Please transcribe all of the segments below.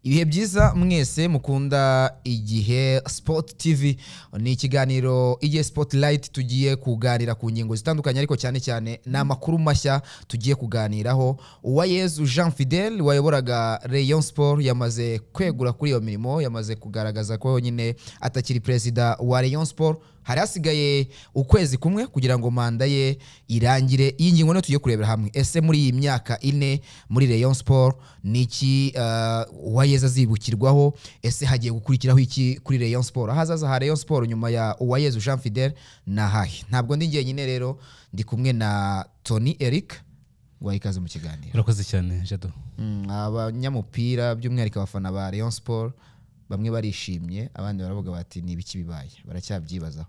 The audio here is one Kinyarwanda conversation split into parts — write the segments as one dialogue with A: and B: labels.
A: ibihe byiza mwese mukunda igihe sport tv ni ikiganiro igihe spotlight tugiye kuganira ku ngingo zitandukanye ariko cyane cyane ni amakuru mashya tugiye kuganiraho uwayezu jean fidel wayoboraga rayon sport yamaze kwegura kuri iyo mirimo yamaze kugaragaza ko nyine atakiri perezida wa rayon sport hari hasigaye ukwezi kumwe kugira ngo manda ye irangire iyi ngingo niyo tugiye kurebera hamwe ese muri iyi myaka ine muri rayon sport ni iki uh, uwayeza azibukirwaho ese hagiye gukurikiraho iki kuri rayon sport ahazaza ha rayon sport nyuma ya uwayeza jean fidel ni ahahe ntabwo ndi njyenyine rero ndi kumwe na tony eric guha ikaze mu kiganiro
B: urakoze cyane jado
A: Mm, abanyamupira by'umwihariko abafana ba rayon sport bamwe barishimye abandi baravuga bati ni ibiki bibaye baracyabyibazaho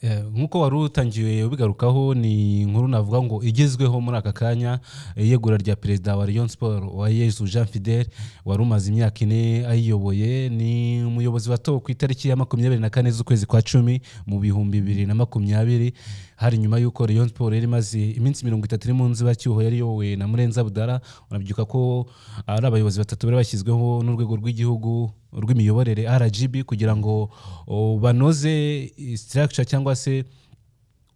B: Eh, nk'uko wari utangiye ubigarukaho ni inkuru navuga ngo igezweho muri aka kanya iyegura rya perezida wa rayon sport wa yezu jean fidel wari umaze imyaka ine ayiyoboye ni umuyobozi watowe ku itariki ya makumyabiri na kane z'ukwezi kwa cumi mu bihumbi bibiri na makumyabiri hari nyuma y'uko rayon sport yari imaze iminsi mirongo itatu iri mu nzibacyuho yari iyobowe na murenzi abudara urabyibuka ko ari abayobozi batatu bari bashyizweho n'urwego rw'igihugu rw'imiyoborere RGB kugira ngo o, banoze structure cyangwa se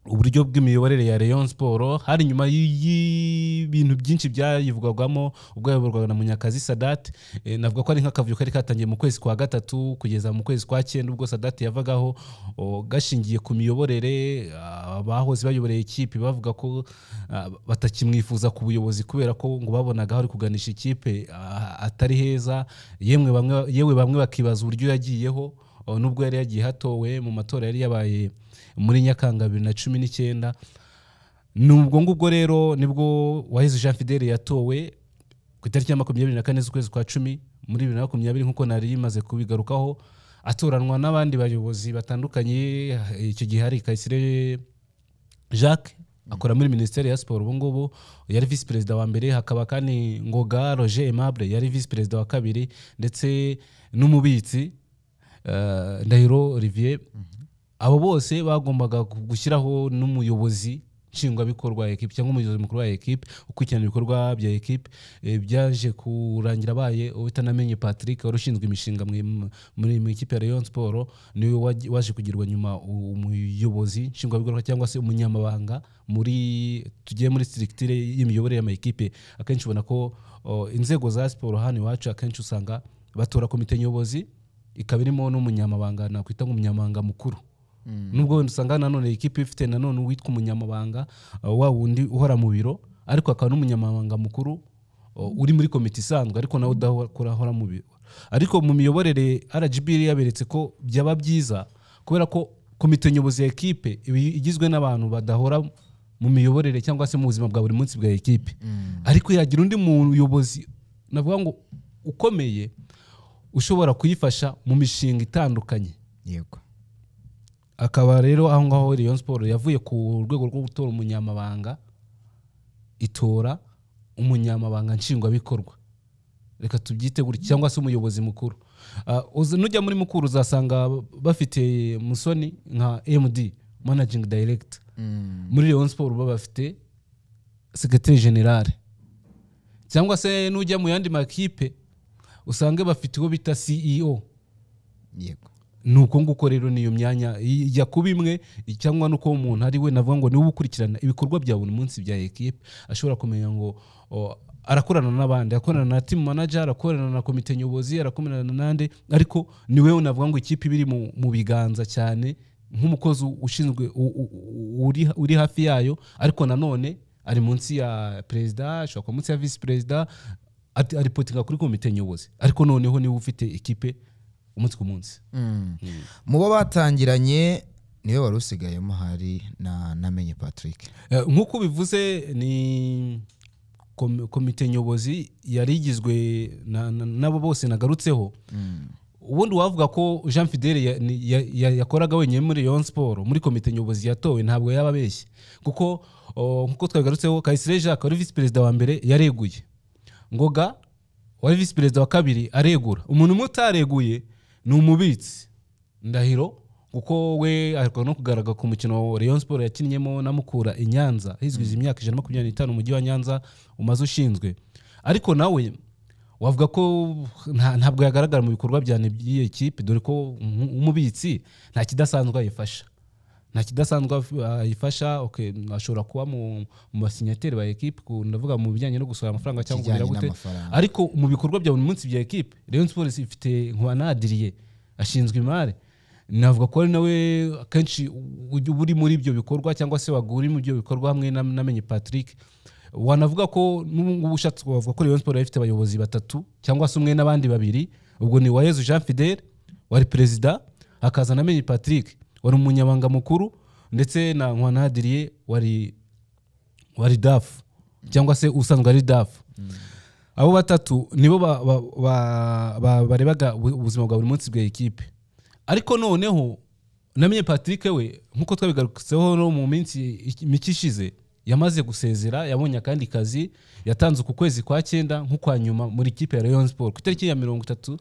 B: uburyo bw'imiyoborere ya Rayon Sport hari nyuma y'ibintu byinshi byayivugwagamo ubwo yayoborwaga na Munyakazi Sadat eh, navuga ko ari nk'akavuyo kari katangiye mu kwezi kwa gatatu kugeza mu kwezi kwa cyenda ubwo Sadat yavagaho o, gashingiye ku miyoborere abahoze bayoboreye ikipe bavuga ko ah, batakimwifuza ku buyobozi kubera ko ngo babonaga aho ari kuganisha ikipe ah, atari heza yemwe bamwe yewe bamwe bakibaza uburyo yagiyeho O, nubwo yari yagiye hatowe mu matora yari yabaye muri nyakanga bibiri na cumi n'icyenda ni ubwo ngubwo rero nibwo waheze jean fidele yatowe ku itariki ya makumyabiri na kane z'ukwezi kwa cumi muri bibiri na makumyabiri nk'uko nari imaze kubigarukaho atoranwa n'abandi bayobozi batandukanye icyo gihe hari kayisire jacques akora muri minisiteri ya siporo ubungubu yari visi perezida wa mbere hakaba kandi ngoga roger aimable yari visi perezida wa kabiri ndetse n'umubitsi eh, ndahiro olivier abo bose bagombaga gushyiraho n'umuyobozi nshingwabikorwa ya ekipe cyangwa umuyobozi mukuru wa ekipe ukurikirana ibikorwa bya ekipe eh, byaje kurangira abaye utanamenye patrick wari ushinzwe imishinga mu- muri mu ikipe ya rayon siporo niwe waje- waje kugirwa nyuma u- umuyobozi nshingwabikorwa cyangwa se umunyamabanga muri tugiye muri sitirikitire y'imiyoborere y'amakipe akenshi ubona ko o, inzego za siporo hano iwacu akenshi usanga batora komite nyobozi ikaba irimo n'umunyamabanga nakwita nk'umunyamabanga mukuru nubwo wenda usanga nanone ikipe ifite nanone uwitwa umunyamabanga uh, wa wundi uhora mu biro ariko akaba n'umunyamabanga mukuru uh, uri muri komite isanzwe ariko nawe udakora ahora mu biro ariko mu miyoborere rgb yaberetse ko byaba byiza kubera ko komite nyobozi ya ekipe iba igizwe n'abantu badahora mu miyoborere cyangwa se mu buzima bwa buri munsi bwa ekipe ariko yagira undi muyobozi navuga ngo ukomeye ushobora kuyifasha mu mishinga itandukanye
A: yego
B: akaba rero aho ngaho Rayon Sport yavuye ku rwego rwo gutora umunyamabanga itora umunyamabanga nshingwabikorwa reka tubyite gutya cyangwa se umuyobozi mukuru Ah, uza- nujya muri mukuru uzasanga bafite musoni nka md managing director muri Rayon Sport baba bafite secretary general cyangwa se nujya mu yandi makipe usange bafite uwo bita ceo
A: yego
B: ni uko nguko rero niyo myanya ijya kuba imwe cyangwa nuko umuntu ari we navuga ngo niwe ukurikirana ibikorwa bya buri munsi bya ekipe ashobora kumenya ngo o, arakorana n'abandi arakorana na timu manager arakorana na komite nyobozi arakorana n'andi ariko ni we navuga ngo ikipe iba iri mu, mu biganza cyane nk'umukozi ushinzwe u- u- u- uri, uri hafi yayo ariko nanone ari munsi ya perezida ashobora kuba munsi ya visi perezida ati- aripotinga kuri komite nyobozi ariko noneho niwe ufite ikipe umunsi ku munsi
A: mu bo batangiranye niwe wari usigayemo hari na namenye patrick
B: Eh, nk'uko ubivuze ni kom- komite nyobozi yari igizwe na- na- n'abo bose nagarutseho ubundi wavuga ko jean fidele ya- ni- ya- ya- yakoraga wenyine muri rayon siporo muri komite nyobozi yatowe ntabwo yaba abeshye kuko o, nk'uko twabigarutseho kayisire jacques wari visi perezida wa mbere yareguye ngoga wari visi perezida wa kabiri aregura umuntu umwe utareguye ni umubitsi ndahiro kuko we aheruka no kugaragara ku mukino Rayon Sport yakinnyemo na Mukura i Nyanza hizwije imyaka ijana na makumyabiri n'itanu umujyi wa Nyanza umaze ushinzwe ariko nawe wavuga ko nta- ntabwo yagaragara mu bikorwa byane by'iyo kipe dore ko umu- umubitsi nta kidasanzwe ayifasha nta kidasanzwe af- ayifasha okay, ashobora kuba mu mu basinyateri ba ekipe ku- ndavuga mu bijyanye no gusohora amafaranga cyangwa
A: Ikijyanye
B: kugira gute
A: n'amafaranga.
B: ariko mu bikorwa bya buri munsi bya ekipe rayon sports ifite nkubanadiriye ashinzwe imari navuga ko ari nawe akenshi ujya uba uri muri ibyo bikorwa cyangwa se wagura uri muri ibyo bikorwa hamwe na- namenye patrick wanavuga ko n'ubu ngubu ushatse wavuga ko rayon sports yari ifite abayobozi batatu cyangwa se umwe n'abandi babiri ubwo ni uwayezu jean fidele wari perezida hakaza namenye patrick wari umunyabanga mukuru ndetse na nkubanadiriye wari wari dafu cyangwa se usanzwe ari dafu abo batatu nibo ba- ba- ba- ba- barebaga ubu- ubuzima bwa buri munsi bwa ekipe ariko noneho namenye patrick we nk'uko twabigarutseho no mu minsi iki- mike ishize yamaze gusezera yabonye akandi kazi yatanze uku kwezi kwa cyenda nk'ukwa nyuma muri ikipe ya rayon sport ku itariki ya mirongo itatu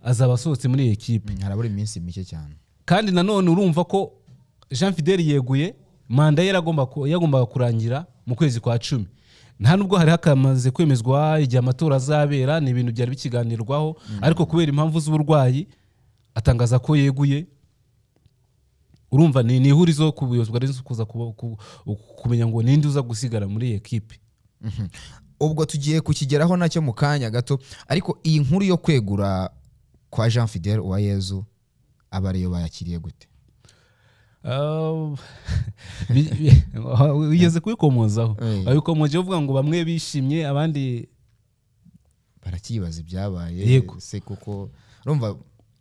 B: azaba asohotse muri iyi ekipe
A: harabura iminsi mike cyane
B: kandi nanone urumva ko jean fidel yeguye manda ye yaragomba ku- yagombaga kurangira mu kwezi kwa cumi nta nubwo hari hakamaze kwemezwa igihe amatora azabera ni ibintu byari bikiganirwaho ariko kubera impamvu z'uburwayi atangaza ko yeguye urumva ni ni ihurizo ku buyobozi bwa Rayon kuza kuba- ku- kumenya ngo ninde uza gusigara muri iyi ekipe
A: Mhm. ubwo tugiye kukigeraho nacyo mu kanya gato ariko iyi nkuru yo kwegura kwa jean fidel uwayezu abareyo bayakiriye gute
B: Uh, bi- bi- wigeze kubikomozaho
A: Eh.
B: wabikomojeho uvuga ngo bamwe bishimye abandi
A: barakibaza ibyabaye
B: Yego.
A: se kuko urumva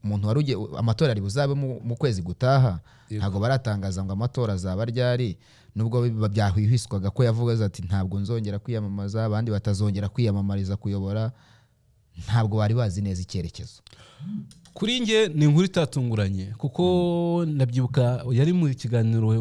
A: umuntu wari ugiye amatora ari buzabe mu, mu kwezi gutaha ntabwo baratangaza ngo amatora azaba ryari nubwo bi- byahwihwiswaga ko yavuze ati ntabwo nzongera kwiyamamaza abandi batazongera kwiyamamariza kuyobora ntabwo bari bazi neza icyerekezo
B: kuri njye ni inkuru itatunguranye kuko ndabyibuka yari mu kiganiro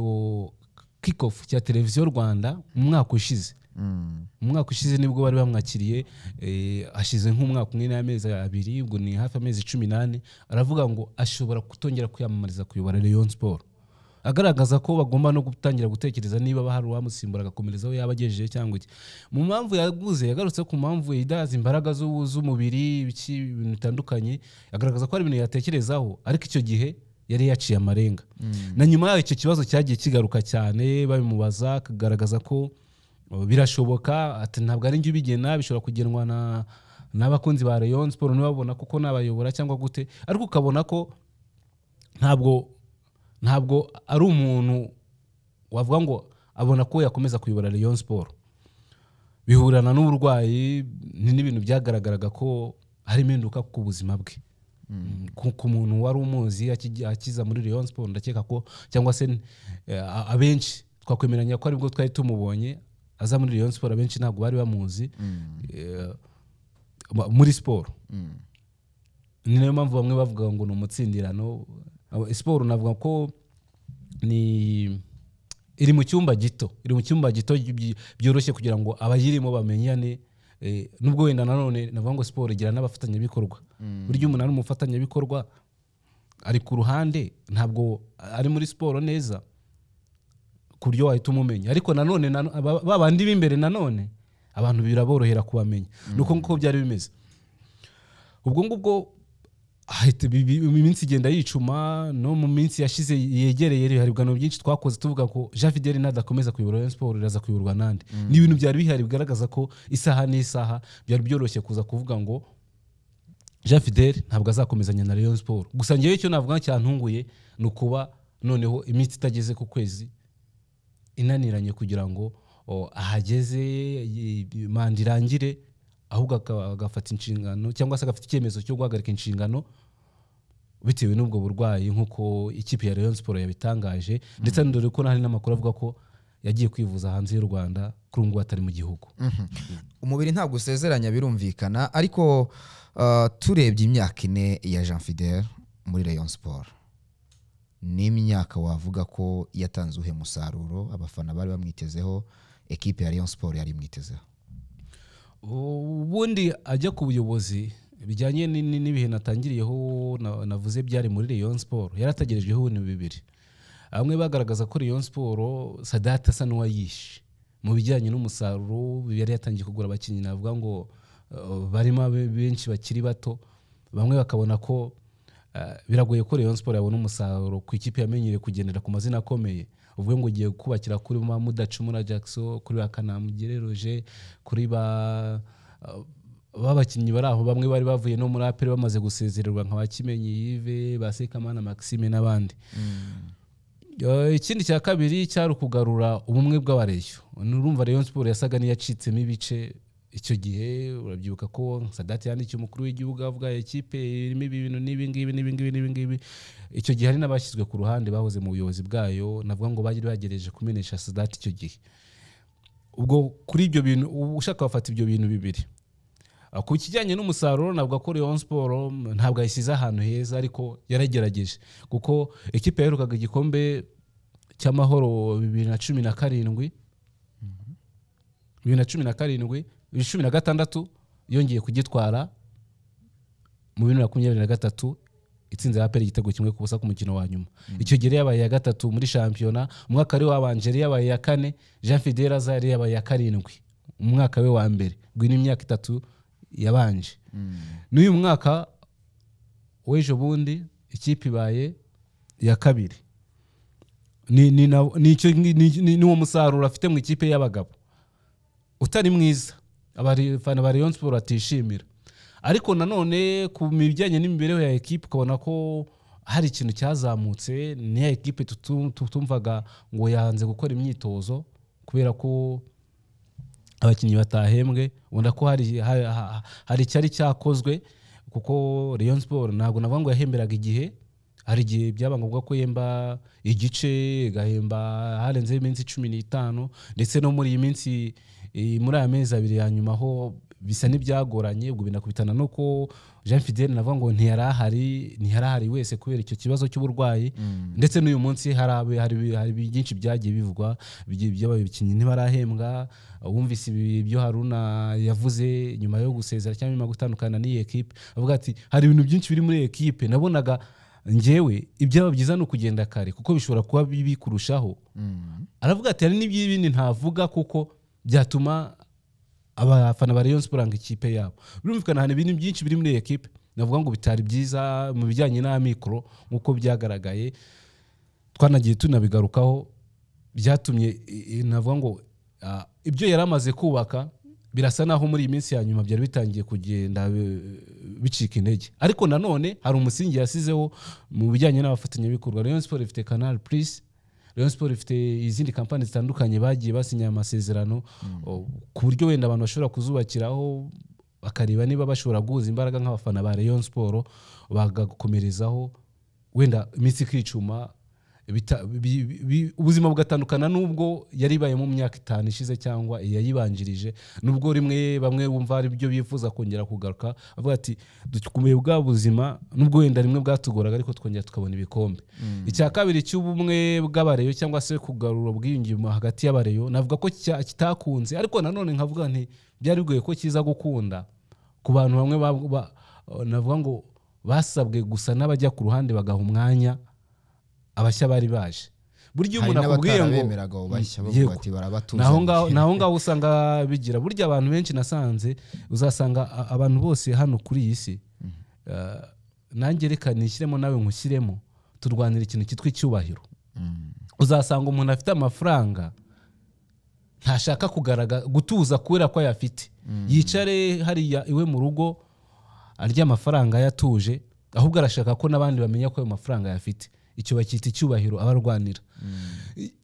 B: kikofu cya televiziyo rwanda mu mwaka ushize
A: Mm.
B: mu mwaka ushize nibwo bari bamwakiriye eh, hashize nk'umwaka umwe n'amezi abiri ubwo ni hafi amezi cumi n'ane aravuga ngo ashobora kutongera kwiyamamariza kuyobora leon sport agaragaza ko bagomba no gutangira gutekereza niba hari uwamusimbura agakomerezaho yaba agejeje cyangwa iki mu mpamvu yaguze yagarutse ku mpamvu idahaza imbaraga z'u- z'umubiri ibiki ibintu bitandukanye agaragaza ko hari ibintu yatekerezaho ariko icyo gihe yari yaciye amarenga na nyuma yaho icyo kibazo cyagiye kigaruka cyane babimubaza akagaragaza ko birashoboka ati ntabwo ari njye ubigena bishobora kugenwa na n'abakunzi ba rayon siporo ntibabona kuko nabayobora cyangwa gute ariko ukabona ko ntabwo ntabwo ari umuntu wavuga ngo abona ko yakomeza kuyobora rayon siporo bihurana n'uburwayi ni n'ibintu byagaragaraga ko harimo impinduka ku buzima bwe ku, ku muntu wari umuzi akijya- akiza muri Rayon Sport ndakeka ko cyangwa se eh, a- abenshi twakwemeranya ko aribwo twari tumubonye aza muri Rayon Sport abenshi ntabwo bari bamuzi eh, ma- muri siporo ni nayo mpamvu bamwe bavuga ngo ni umutsindirano Abo- siporo navuga ko ni iri mu cyumba gito iri mu cyumba gito by- byoroshye kugira ngo abayirimo bamenyane eh, nubwo wenda nanone navuga ngo siporo igira n'abafatanyabikorwa burya umuntu ari umufatanyabikorwa ari ku ruhande ntabwo ari muri siporo neza ku buryo wahita umumenya ariko nanone nano- aba- ba bandi b'imbere nanone abantu biraborohera kubamenya ni uko nguko byari bimeze ubwo ngubwo ahita bi- bi- iminsi igenda yicuma no mu minsi yashize yegereye hari ibiganiro byinshi twakoze tuvuga ko jean fidel nadakomeza kuyobora rayon siporo iraza kuyoborwa n'andi ni ibintu byari bihari bigaragaza ko isaha n'isaha byari byoroshye kuza kuvuga ngo jean fidel ntabwo azakomezanya na rayon siporo gusa ngewe icyo navuga cyantunguye ni ukuba noneho iminsi itageze ku kwezi inaniranye kugira ngo o, ahageze y- y- manda irangire ahubwo aka- agafata inshingano cyangwa se agafata icyemezo cyo guhagarika inshingano bitewe n'ubwo burwayi nk'uko ikipe ya rayon siporo yabitangaje ndetse dore ko hari n'amakuru avuga ko yagiye kwivuza hanze y'u rwanda kuri ubu ngubu atari mu gihugu
A: umubiri ntabwo usezeranya birumvikana ariko uh, turebye imyaka ine ya jean fidel muri rayon sport ni imyaka wavuga ko yatanze uhe musaruro abafana bari bamwitezeho ekipe ya rayon sport yari imwitezeho
B: ubundi ajya ku buyobozi bijyanye ni- ni- n'ibihe natangiriyeho na- navuze byari muri Rayon Sport yarategerejweho ibintu bibiri bamwe bagaragaza ko Rayon Sport Sadata asa n'uwayishe mu bijyanye n'umusaruro yari yatangiye kugura abakinnyi navuga ngo uh, barimo abe- benshi bakiri bato bamwe bakabona ko uh, biragoye ko Rayon Sport yabona umusaruro ku ikipe yamenyereye kugendera ku mazina akomeye uvuge ngo ugiye kubakira kuri ba Mudacumura Jackson kuri ba Kanamugire Roger kuri ba uh, babakinnyi bari aho bamwe bari bavuye no muri aperi bamaze gusezererwa nka ba Kimenyi Yves ba Sekamana Maxime n'abandi Eh, ikindi cya kabiri cyari ukugarura ubumwe bw'abareyo urumva Rayon Sport yasaga n'iyacitsemo ibice icyo gihe urabyibuka ko sadati yandikiye umukuru w'igihugu avuga ekipe irimo ibi bintu n'ibi ngibi n'ibi ngibi n'ibi ngibi icyo gihe hari n'abashyizwe ku ruhande bahoze mu buyobozi bwayo navuga ngo bari bagerageje kumenyesha sadati icyo gihe ubwo kuri ibyo bintu ubu ushaka wafata ibyo bintu bibiri Ah, ku kijyanye n'umusaruro navuga ko Rayon Sport mm, ntabwo yashyize ahantu heza ariko yaragerageje kuko ekipe yaherukaga igikombe cy'amahoro bibiri na cumi na karindwi bibiri na cumi na karindwi bibiri na cumi na gatandatu yongeye kugitwara mu bibiri na makumyabiri na gatatu itsinze aperi igitego kimwe ku busa ku mukino wa nyuma icyo gihe yari yabaye iya gatatu muri shampiyona umwaka wari wabanje yari yabaye iya kane jean fidel aza yari yabaye iya karindwi umwaka we wa mbere ngwino imyaka itatu yabanje n'uyu mwaka w'ejo bundi ikipe ibaye iya kabiri ni ni na- ni icyo- ni- ni- ni- ni uwo musaruro afite mu ikipe y'abagabo utari mwiza abafana ba Rayon Sport batishimira ariko nanone ku bijyanye n'imibereho ya ekipe ukabona ko hari ikintu cyazamutse ni ya ekipe tutu- tutumvaga ngo yanze gukora imyitozo kubera ko abakinnyi batahembwe ubona ko hari ha- ha- hari icyari cyakozwe kuko Rayon Sport ntabwo navuga ngo yahemberaga igihe hari igihe byaba ngombwa ko yemba igice igahemba harenzeho iminsi cumi n'itanu ndetse no muri iyi minsi eh, muri aya mezi abiri ya nyuma ho bisa n'ibyagoranye ubwo binakubitana no ko Jean Fidel navuga ngo ntiyari ahari ntiyari ahari wese kubera icyo kibazo cy'uburwayi ndetse n'uyu munsi hari abe- hari bi- hari byinshi byagiye bivugwa byi- by'abakinnyi ntibarahembwa wumvise ibi byo Haruna yavuze nyuma yo gusezera cyangwa nyuma yo gutandukana n'iyi ekipe avuga ati hari ibintu byinshi biri muri iyi ekipe nabonaga njyewe ibyaba byiza ni ukugenda kare kuko bishobora kuba bibi kurushaho aravuga ati hari n'iby'ibindi ntavuga kuko byatuma abafana ba Rayon Sport ngo ikipe yabo birumvikana hari ibintu byinshi biri muri iyi ekipe navuga ngo bitari byiza mu bijyanye n'amikoro nk'uko byagaragaye twanagiye tunabigarukaho byatumye i- i- navuga ngo ah, ibyo yari amaze kubaka birasa naho muri iyi minsi ya nyuma byari bitangiye kugenda bi- bicika intege ariko nanone hari umusingi yasizeho mu bijyanye n'abafatanyabikorwa Rayon Sport ifite Canal Plus Rayon Sport ifite izindi kampani zitandukanye bagiye basinya amasezerano o, ku buryo wenda abantu bashobora kuzubakiraho bakareba niba bashobora guhuza imbaraga nk'abafana ba Rayon Sport bagakomerezaho wenda iminsi ikicuma bita- bi- bi- bi- ubuzima bugatandukana n'ubwo yari ibaye mu myaka itanu ishize cyangwa yayibanjirije nubwo rimwe bamwe bumva ari byo bifuza kongera kugaruka avuga ati dukomeye bwa buzima nubwo wenda rimwe bwatugoraga ariko twongera tukabona ibikombe icya kabiri cy'ubumwe bw'abareyo cyangwa se kugarura ubwiyunge mu- hagati y'abareyo navuga ko cya- kitakunze ariko nanone nkavuga nti byari bigoye ko kiza gukunda ku bantu bamwe ba- ba- navuga ngo basabwe gusa n'abajya ku ruhande bagaha umwanya abashya bari baje burya iyo
A: hari
B: umuntu akubwiye ngo
A: n'abatarabemeraga abo bashya bavuga
B: Yego.
A: bati barabatuza
B: naho ngaho naho ngaho usanga bigira burya abantu benshi nasanze uzasanga a- abantu bose hano kuri iyi si eh, nanjye reka nishyiremo nawe nkushyiremo turwanira ikintu cyitwa icyubahiro uzasanga umuntu afite amafaranga ntashaka kugaragaza gutuza kubera ko ayafite yicare hariya iwe mu rugo arya amafaranga yatuje ahubwo arashaka ko n'abandi bamenya ko ayo mafaranga ayafite icyo bakita icyubahiro abarwanira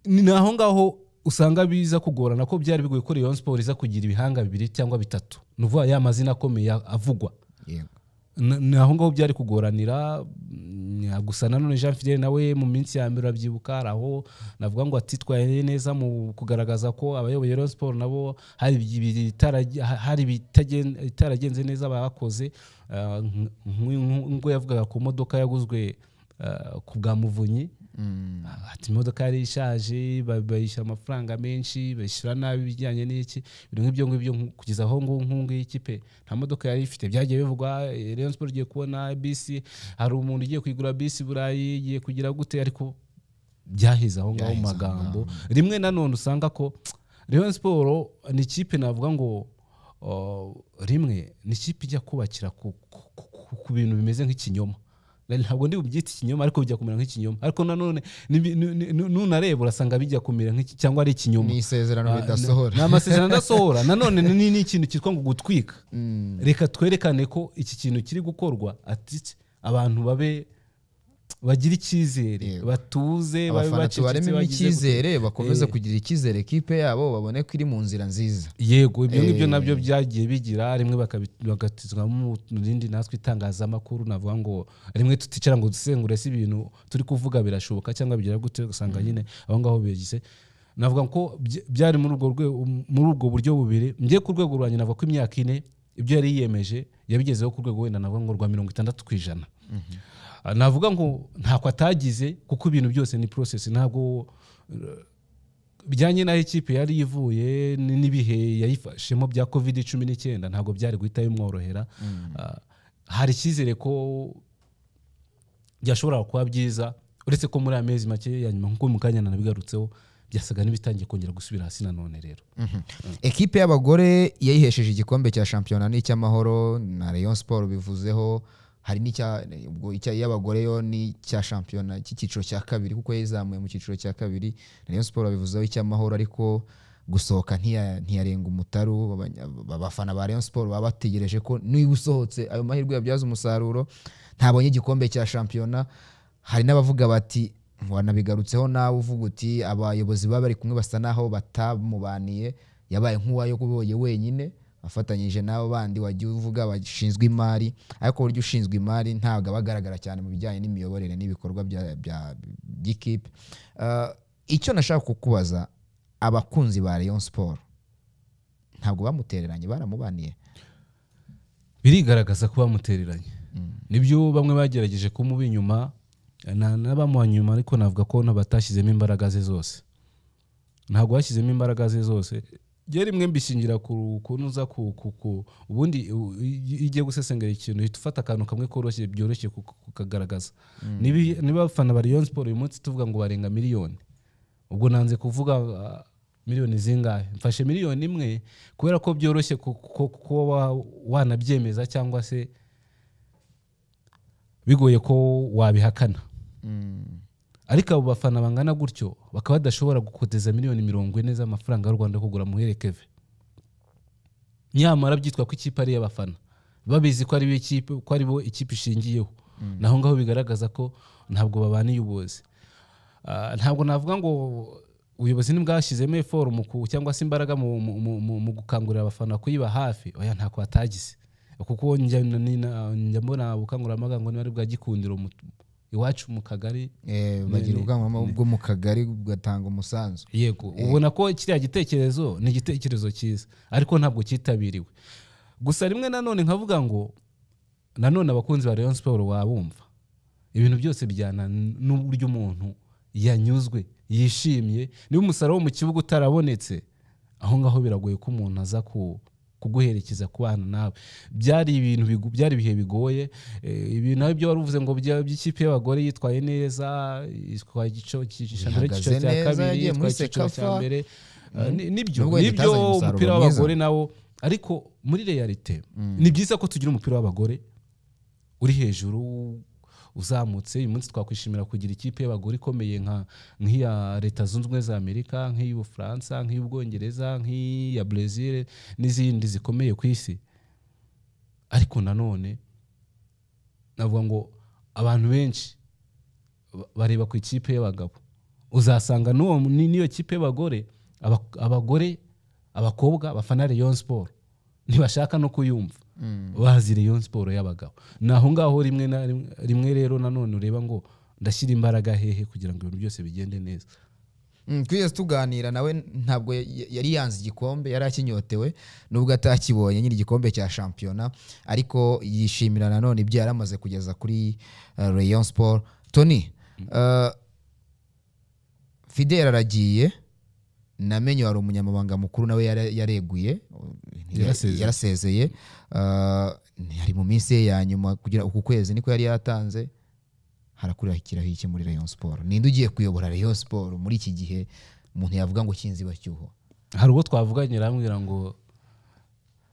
B: ni ni aho ngaho usanga biza kugorana ko byari bigoye ko Rayon Sport iza kugira ibihanga bibiri cyangwa bitatu ni ukuvuga ya mazina akomeye avugwa
A: Yego.
B: Na- ni aho ngaho byari kugoranira mm, gusa nanone jean fidele nawe mu minsi ya mbere urabyibuka hari aho navuga ngo atitwaye neza mu kugaragaza ko abayoboye Rayon Sport nabo hari ibi- bitaragen- hari ibitagen- bitaragenze neza bakoze Ah, nk- nk- nk'uko yavugaga ku modoka yaguzwe ah, ku bwa muvunyi ati imodoka yari ishaje ba- bayishyura amafaranga menshi bayishyura nabi ibijyanye n'iki ibintu nk'ibyo ngibyo nku- kugeza aho ngo nkungu y'ikipe nta modoka yari ifite byagiye bivugwa eh, Rayon Sport igiye kubona bisi hari umuntu ugiye kuyigura bisi i burayi igiye kugira gute ariko byaheze aho ngaho mu
A: Byaheze aho
B: magambo rimwe nanone usanga ko Rayon siporo ni ikipe navuga ngo oh, rimwe ni ikipe ijya kubakira ku, ku, ku, ku bintu bimeze nk'ikinyoma ntabwo ndi bubyita ikinyoma ariko bijya kumera nk'ikinyoma ariko nanone nibi- nu- nu- nunareba urasanga bijya kumera nk'iki cyangwa ari ikinyoma
A: ni isezerano
B: Ah,
A: ridasohora
B: ni amasezerano adasohora nanone ni ni ikintu cyitwa ngo gutwika reka twerekane ko iki kintu kiri gukorwa ati abantu babe bagira icyizere
A: Yego.
B: batuze babe
A: abafana
B: bacecetse,
A: tubaremo
B: bagize gute.
A: icyizere bakomeze
B: Eh.
A: kugira icyizere kipe yabo babone ko iri mu nzira nziza
B: yego ibyo ngibyo
A: Eh.
B: nabyo byagiye bigira rimwe bakabi- bagatizwamo mu rindi natwe itangazamakuru navuga ngo rimwe tuticara ngo dusengure si ibintu turi kuvuga birashoboka cyangwa bigira gute ugasanga nyine aho ngaho bigize navuga ko bya- byari muri ubwo rwego muri ubwo buryo bubiri njye ku rwego rwanjye navuga ko imyaka ine ibyo yari yiyemeje yabigezeho ku rwego wenda navuga ngo rwa mirongo itandatu ku ijana Ah, navuga ngo ntako atagize kuko ibintu byose ni process ntabwo bijyanye n'aho ikipe yari ivuye n- n'ibihe yayifashemo bya covid cumi n'icyenda ntabwo byari guhita bimworohera Ah, hari icyizere ko byashobora kuba byiza uretse ko muri aya mezi make ya nyuma nk'uko mukanya nanabigarutseho byasaga n'ibitangiye kongera gusubira hasi nanone rero
A: ekipe y'abagore yayihesheje igikombe cya shampiyona n'icy'amahoro na rayon sport bivuzeho hari n'icya ubwo icya y'abagore yo ni icya shampiyona cy'icyiciro cya kabiri kuko yayizamuye mu cyiciro cya kabiri rayon sport babivuzeho icy'amahoro ariko gusohoka ntiya- ntiyarenga umutaru Abanya- abafana ba rayon sport baba bategereje ko niba usohotse ayo mahirwe yabyaza umusaruro ntabonye igikombe cya shampiyona hari n'abavuga bati wanabigarutseho nawe uvuga uti abayobozi baba bari kumwe basa n'aho batamubaniye yabaye nk'uwayo kuboye wenyine afatanyije n'abo bandi wajya uvuga bashinzwe imari ariko burya ushinzwe imari ntabwo aba agaragara cyane mu bijyanye n'imiyoborere n'ibikorwa bya- bya- by'ikipe Eh, icyo nashaka kukubaza abakunzi ba rayon siporo ntabwo bamutereranye baramubaniye
B: birigaragaza ko bamutereranye nibyo bamwe bagerageje kumuba inyuma na- n'abamuha nyuma ariko navuga ko na- batashyizemo imbaraga ze zose ntabwo bashyizemo imbaraga ze zose ryo rimwe mbishingira ku kunoza ku, ku, ku ubundi u- iyo ugiye gusesengera ikintu uhita ufata akantu kamwe koroshye byoroshye ku- ku- kukagaragaza Nibi- niba abafana ba Rayon Sport uyu munsi tuvuga ngo barenga miliyoni ubwo nanze kuvuga ah, miliyoni zingahe mfashe miliyoni imwe kubera ko byoroshye ku- ku- kuba wa- wanabyemeza cyangwa se bigoye ko wabihakana ariko abo bafana bangana gutyo bakaba badashobora gukoteza miliyoni mirongo ine z'amafaranga y'u rwanda yo kugura muherekeve nyamara byitwa ko ikipe ari iy'abafana babizi ko ari bo ikipe ko ari bo ikipe ishingiyeho naho ngaho bigaragaza ko ntabwo babaniye ubuyobozi Ah, ntabwo navuga ngo ubuyobozi ntibwashyizemo forumu cyangwa se imbaraga mu, mu, mu, mu, mu gukangurira abafana kuyiba hafi oya ntako batagize kuko njya ni- na- njya mbona ubukangurambaga ngo niba ari bwa gikundiro mu- iwacu mu kagari
A: Eh, bagira ubukangurambaga bwo mu kagari bugatanga umusanzu
B: yego ubona ko kiriya gitekerezo ni igitekerezo cyiza ariko ntabwo cyitabiriwe gusa rimwe nanone nkavuga ngo nanone abakunzi ba Rayon Sport wabumva ibintu byose bijyana n- n'uburyo umuntu yanyuzwe yishimye niba umusaruro wo mu kibuga utarabonetse aho ngaho biragoye ko umuntu aza ku kuguherekeza kubana nawe byari ibintu bigo- byari ibihe bigoye eh, ibintu nawe byo wari uvuze ngo bya- by'ikipe y'abagore yitwaye neza itwaye igice cy'icyiciro
A: Ihagaze
B: cya
A: neza,
B: kabiri
A: yagiye muri
B: yitwaye icyiciro cya
A: Sekafa.
B: mbere Ah, ni- nibyo
A: Nubwo wenda
B: nibyo
A: itazanye umusaruro
B: umupira
A: mwiza.
B: w'abagore nawo ariko muri realite ni byiza ko tugira umupira w'abagore uri hejuru uzamutse uyu munsi twakwishimira kugira ikipe y'abagore ikomeye nka nk'iya leta zunze ubumwe za amerika nk'iy'ubufaransa nk'iy'ubwongereza nk'iya brezil n'izindi zikomeye ku isi ariko nanone navuga ngo abantu benshi ba- bareba ku ikipe y'abagabo uzasanga n'uwo ni- n'iyo kipe y'abagore aba- abagore abakobwa bafana rayon sport ntibashaka no kuyumva bazi rayon sport y'abagabo ni aho ngaho rimwe na rimwe- rimwe rero nanone ureba ngo ndashyira imbaraga hehe kugira ngo ibintu byose bigende neza
A: Mm, twigeze tuganira nawe ntabwo ya- ya- yari yanze igikombe yari akinyotewe nubwo atakibonye nyine igikombe cya shampiyona ariko yishimira nanone ibyo yari amaze kugeza kuri uh, rayon sport tony uh, fidel aragiye namenye wari umunyamabanga mukuru nawe yara- yareguye
B: Yarasezeye.
A: yarasezeye Uh, ari mu minsi ye ya nyuma kugira uku kwezi niko yari yatanze harakurikiraho iki muri rayon siporo ninde ugiye kuyobora rayon siporo muri iki gihe umuntu yavuga ngo cyinzi bashyuho
B: hari ubwo twavuganye arambwira ngo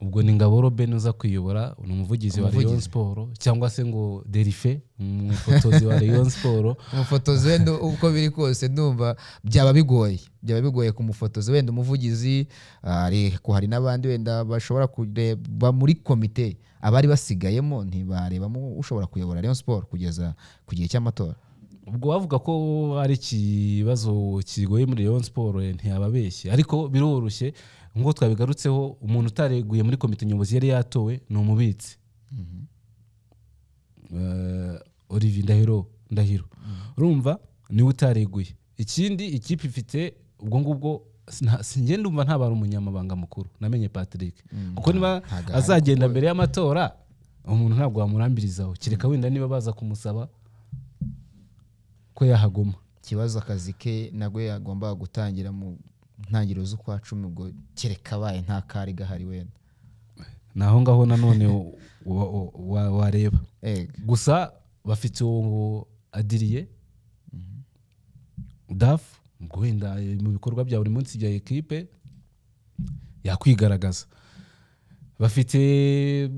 B: ubwo ni ngabo robin uza kuyobora ni umuvugizi wa
A: Umuvugizi.
B: leon siporo cyangwa se ngo derife umufotozi wa leon siporo
A: umufotozi wenda uko biri kose ndumva byaba bigoye byaba bigoye ku mufotozi wenda umuvugizi ari hari n'abandi wenda bashobora kureba muri komite abari basigayemo ntibarebamo ushobora kuyobora Rayon Sport kugeza ku gihe cy'amatora
B: ubwo bavuga ko ari ikibazo kigoye muri leon siporo ntiyababeshye ariko biroroshye nk'uko twabigarutseho umuntu utareguye muri komite nyobozi yari yatowe ni umubitsi Eh, olivier ndahiro ndahiro urumva niwe utareguye ikindi ikipe ifite ubwo ngubwo sina- si- njye ndumva ntabara umunyamabanga mukuru namenye patrick kuko niba
A: ntago ahari
B: azagenda mbere y'amatora umuntu ntabwo wamurambirizaho kereka wenda niba baza kumusaba ko yahaguma
A: ikibazo akazi ke nabwo yagombaga gutangira mu ntangiriro z'ukwa cumi ubwo kereka abaye nta kari gahari wenda
B: ni aho ngaho nanone wa- wa- wa- wareba
A: Ega.
B: gusa bafite uwo adiriye dafu ubwo wenda eh, mu bikorwa bya buri munsi bya ekipe yakwigaragaza bafite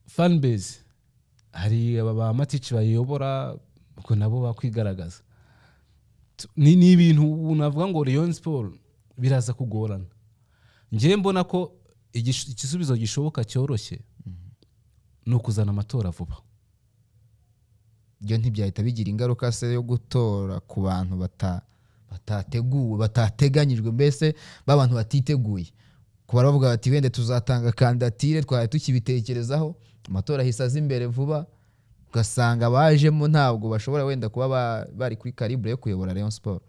B: fanbase hari aba ba matici bayobora ubwo nabo bakwigaragaza Tu- ni ni ibintu ubu navuga ngo leon siporo biraza kugorana njyewe mbona ko igish- igisubizo gishoboka cyoroshye ni ukuzana amatora vuba
A: byo ntibyahita bigira ingaruka se yo gutora ku bantu bata- batateguwe batateganyijwe mbese b'abantu batiteguye kuba bavuga bati wenda tuzatanga kandidatire twari tukibitekerezaho amatora ahise aza imbere vuba ugasanga bajemo ntabwo bashobora wenda kuba ba- bari kuri karibure yo kuyobora Rayon Sport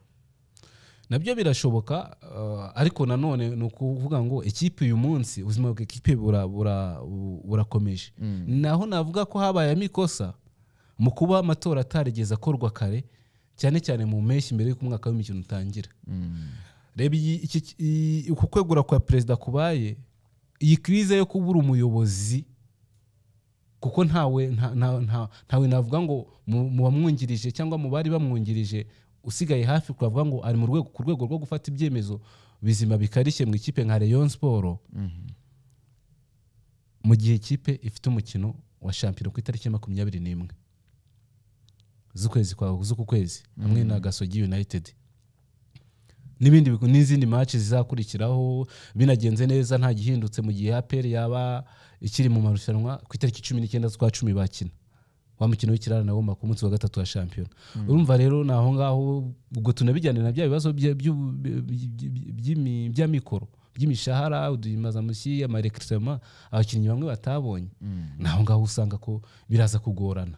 B: nabyo birashoboka eh, ariko nanone ni ukuvuga ngo ikipe uyu munsi ubuzima bw'ikipe bura- bura- bu- burakomeje naho navuga ko habayemo ikosa mu kuba amatora atarigeze akorwa kare cyane cyane mu mpeshyi mbere y'uko umwaka w'imikino utangira reba iyi- iki- iyi- uku kwegura kwa perezida kubaye iyi kirize yo kubura umuyobozi kuko ntawe nta- nta- nta- ntawe navuga ngo mu mu bamwungirije cyangwa mu bari bamwungirije usigaye hafi twavuga ngo ari mu rwego ku rwego rwo gufata ibyemezo bizima bikarishye mu ikipe nka Rayon Sport mu gihe ikipe ifite umukino wa shampiyona ku itariki ya makumyabiri n'imwe z'ukwezi kwa z'uku kwezi hamwe na Gasogi United n'ibindi bigo- n'izindi match zizakurikiraho binagenze neza nta gihindutse mu gihe APR yaba ikiri mu marushanwa ku itariki cumi n'icyenda z'ukwa cumi bakina wa mukino w'ikirarane w'umba ku munsi wa gatatu wa shampiyona urumva rero ni aho ngaho ubwo tunabijyane na bya bibazo bya- byu- by- by- by'imi- by'amikoro by'imishahara uduhimazamushyi amarekirisema abakinnyi bamwe batabonye ni aho ngaho usanga ko biraza kugorana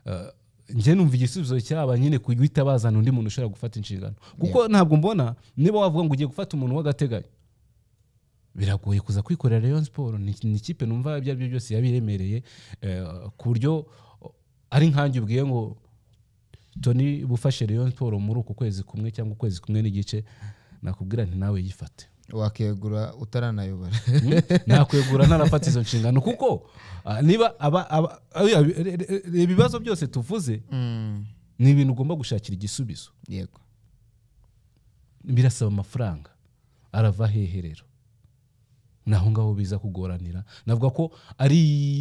B: Eh, njye numva igisubizo cyaba nyine guhita bazana undi muntu ushobora gufata inshingano kuko ntabwo mbona niba wavuga ngo ugiye gufata umuntu w'agateganyo biragoye kuza kwikorera Rayon Sport ni ni ikipe numva ibyo ari byo byose yabiremereye eh, ku buryo ari nkanjye ubwiye ngo Tony bufashe Rayon Sport muri uku kwezi kumwe cyangwa ukwezi kumwe n'igice nakubwira nti nawe yifate
A: wakegura utaranayobora
B: nakwegura ntarafata izo nshingano kuko ah, niba aba- aba- oya, re- re- re- re- ibibazo byose tuvuze ni ibintu ugomba gushakira igisubizo
A: yego
B: birasaba amafaranga arava hehe rero naho ngaho biza kugoranira navuga ko ari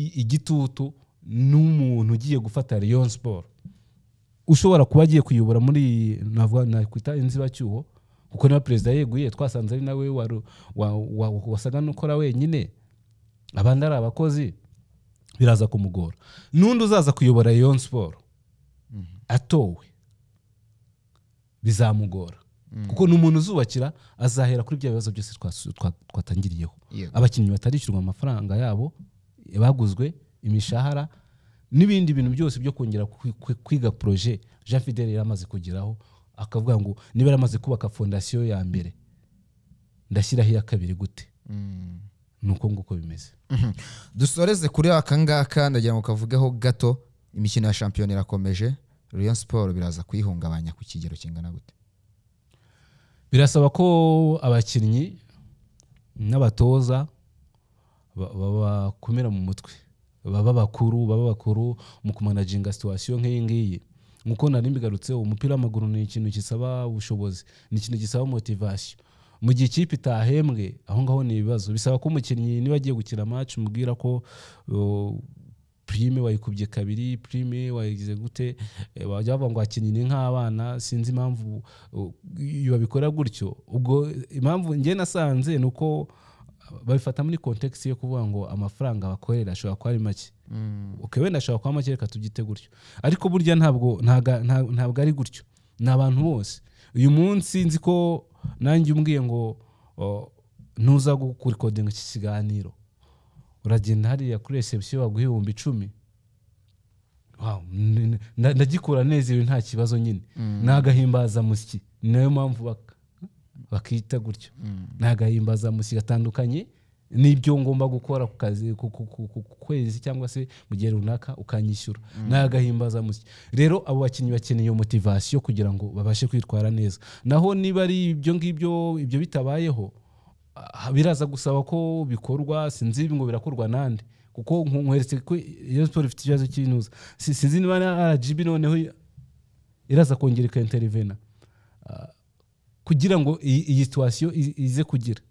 B: igitutu n'umuntu ugiye gufata Rayon Sport ushobora kuba agiye kuyobora muri navuga nakwita inzibacyuho kuko niba perezida yeguye twasanze ari nawe waru- wa- wa- wasaga n'ukora wenyine abandi ari abakozi biraza kumugora n'undi uzaza kuyobora Rayon Sport atowe bizamugora kuko ni umuntu uzubakira azahera kuri bya bibazo byose twas- twa- twatangiriyeho
A: Yego.
B: abakinnyi batarishyurwa amafaranga yabo baguzwe imishahara n'ibindi bintu byose byo kongera kwi- kwi- kwiga poroje jean fidel yari amaze kugeraho akavuga ngo niba yaramaze kubaka fondasiyo ya mbere ndashyiraho iya kabiri gute
A: Mm.
B: ni uko nguko bimeze
A: Mhm. dusoreze kuri aka ngaka ndagira ngo kavugeho gato imikino ya shampiyona irakomeje Rayon Sport biraza kuyihungabanya ku kigero kingana gute
B: birasaba ko abakinnyi n'abatoza ba- ba- bakomera mu mutwe baba bakuru baba bakuru mu kumanaginga situwasiyo nk'iyi ngiyi nk'uko nari mbigarutseho umupira w'amaguru ni ikintu gisaba ubushobozi ni ikintu gisaba motivasiyo mu gihe ikipe itahembwe aho ngaho ni ibibazo bisaba ko umukinnyi niba agiye gukina match umubwira ko uh, prime wayikubye kabiri prime wayigize gute eh, bajya bavuga ngo abakinnyi ni nk'abana sinzi impamvu uh, iyo babikora gutyo ubwo impamvu njye nasanze ni uko babifata muri kontekisi yo kuvuga ngo amafaranga bakorera ashobora kuba ari make okay, wenda ashobora kuba make reka tugite gutyo ariko burya ntabwo ntaga- nta- ntabwo ari gutyo ni abantu bose uyu munsi nzi ko nanjye umbwiye ngo o, ntuza gukodinga iki kiganiro uragenda hariya kuri reception baguha ibihumbi icumi Wow, n- n- nda- ndagikura neza ibi nta kibazo nyine ni agahimbazamusyi ni nayo mpamvu bak- bakita gutyo ni agahimbazamusyi gatandukanye n'ibyo ngomba gukora ku kazi ku- ku- ku- ku ku kwezi cyangwa se mu gihe runaka ukanyishyura ni agahimbazamusyi rero abo bakinnyi bakeneye iyo motivasiyo kugira ngo babashe kwitwara neza naho niba ari ibyo ngibyo ibyo bitabayeho Ah, biraza gusaba ko bikorwa sinzi ngo birakorwa nande kuko nku- nkweretse ko iyo siporo ifite ikibazo cy'intuza Si- sinzi niba na rgb noneho i- iraza kongera ikainterivena Ah, kugira ngo iyi iyi situwasiyo i- ize kugira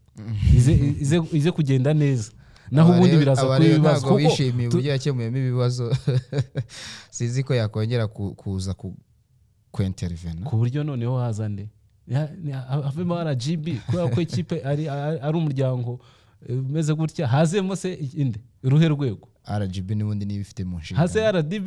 B: ize, ize, ize kugenda neza naho
A: Aba
B: ubundi
A: rero-
B: biraza
A: aba
B: kuba
A: rero
B: ibibazo
A: ntabwo
B: kuko
A: bishimiye
B: tu-
A: uburyo yakemuyemo ibibazo sinzi ko yakongera ku- kuza ku kwinterivena
B: ku buryo noneho haza nde Ya- ni- ha- havemo rgb kubera ko ikipe ari, ari ari umuryango eh, umeze gutya hazemo se inde uruhe rwego
A: rgb n'ubundi niba ifite mu nshingano
B: hasi rdb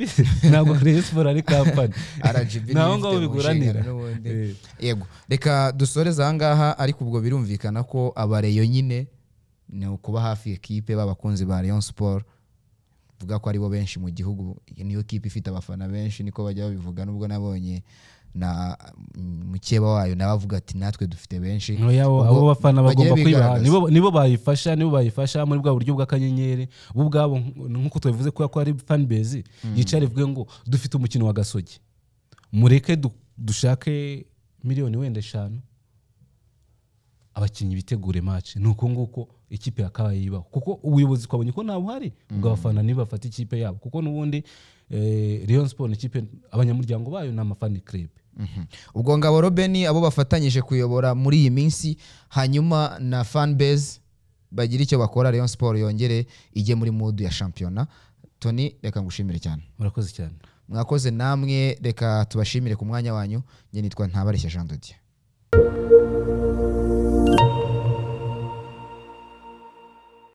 B: ntabwo rayon sport ari kampani
A: RGB
B: Ni aho
A: niyo
B: ngaho
A: ifite mu
B: biguranira.
A: nshingano n'ubundi.
B: Eh.
A: yego reka dusoreze ahangaha ariko ubwo birumvikana ko abareyo nyine ni ukuba hafi ya kipe b'abakunzi ba rayon sport vuga ko aribo benshi mu gihugu iyi niyo kipe ifite abafana benshi niko bajya babivuga nubwo nabonye na mm, mukeba wayo nawe avuga ati natwe dufite benshi
B: abo
A: Ubwo
B: abo bafana
A: bagire
B: bagomba kwibaha
A: bigaragaza.
B: nibo nibo bayifasha nibo bayifasha muri bwa buryo bw'akanyenyeri bo ubwabo nk- nk'uko tubivuze kubera ko ari fan base yicara ivuge ngo dufite umukino wa gasogi mureke du- dushake miliyoni wenda eshanu abakinnyi bitegure match ni uko nguko ikipe yakabaye yibaho kuko ubuyobozi twabonye ko nta buhari ubwo abafana nibo bafata ikipe yabo kuko n'ubundi eh, Rayon Sport ni ikipe abanyamuryango bayo ni amafani club
A: Mhm. ubwo ngabo robeni abo bafatanyije kuyobora muri iyi minsi hanyuma na fanbase bagira icyo bakora rayon sport yongere ijye muri mudu ya shampiyona tony reka ngushimire cyane
B: murakoze cyane
A: mwakoze namwe reka tubashimire ku mwanya wanyu nge nitwa ntabareshya jean de dieu